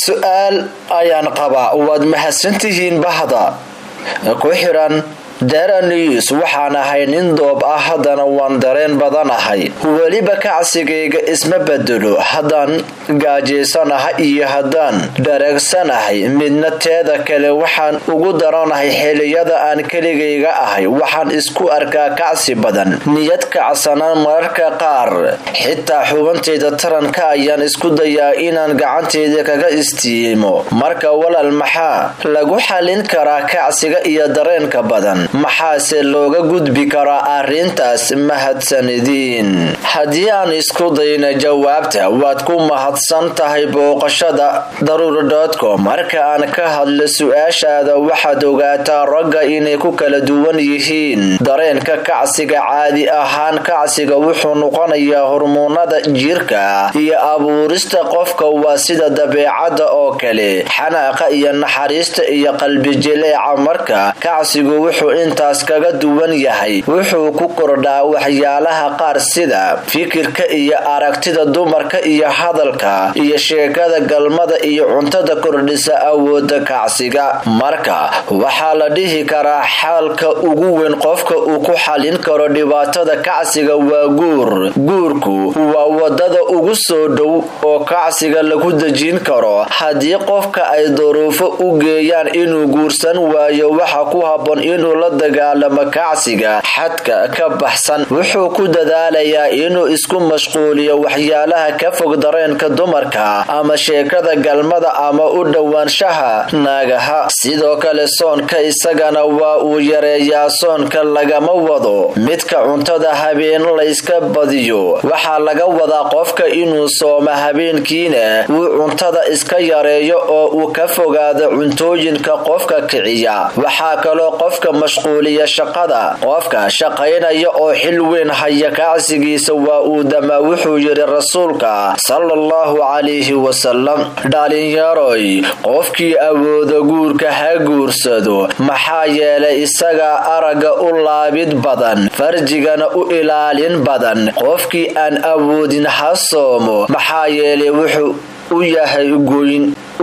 su-aal ayaan qabaa waad mahadsantihiin bahda ku xiran dara news waxaan ahay nin doob ah haddana waan dareen badanahay weliba kacsigayga isma bedelo haddaan gaajaysanahay iyo haddaan dhareegsanahay midna teeda kale waxaan ugu daranahay xiliyada aan keligayga ahay waxaan isku arkaa kacsi badan niyad kacsanaan mararka qaar xitaa xubantayda taranka ayaan isku dayaa inaan gacantayda kaga istiimo marka walaal maxaa lagu xalin karaa kacsiga iyo dareenka badan maxaase looga gudbi karaa arrintaas mahadsanidin haddii aan isku dayna jawaabta waad ku mahadsan tahay booqashada daruur.com marka aan ka hadlo su-aashaada waxaad ogaataa ragga inay ku kala duwan yihiin dareenka kacsiga caadi ahaan kacsiga wuxuu noqonayaa hormoonada jirka iyo abuurista qofka waa sida dabeecadda oo kale xanaaqa iyo naxariista iyo qalbijileeca marka kacsigu wuxuu intaas kaga duwan yahay wuxuu ku kordhaa waxyaalaha qaar sida fikirka iyo aragtida dumarka iyo hadalka iyo sheekada galmada iyo cuntada kordhisa awooda kacsiga marka waxaa la dhihi karaa xaalka ugu weyn qofka uu ku xalin karo dhibaatada kacsiga waa guur guurku waa wadada ugu soo dhow oo kacsiga lagu dejin karo haddii qofka ay duruufo u geeyaan inuu guursan waayo waxa ku habboon inuu la dagaalamo kacsiga xadka ka baxsan wuxuu ku dadaalayaa inuu isku mashquuliyo waxyaalaha ka fog dareenka dumarka ama sheekada galmada ama u dhowaanshaha naagaha sidoo kale soonka isagana waa uu yareeyaa soonka lagama wado midka cuntada habeen layska badiyo waxaa laga wadaa qofka inuu sooma habeenkiina uu cuntada iska yareeyo oo uu ka fogaado cuntooyinka qofka kiciya waxaa kaloo qofka mashquuliya shaqada qofka shaqaynaya oo xil weyn haya kacsigiisa waa uu damaa wuxuu yidhi rasuulka sala allahu calayhi wasalam dhalinyaroy qofkii awooda guurka ha guursado maxaa yeelay isagaa aragga u laabid badan farjigana u ilaalin badan qofkii aan awoodin ha soomo maxaa yeelay wuxuu u yahay goyn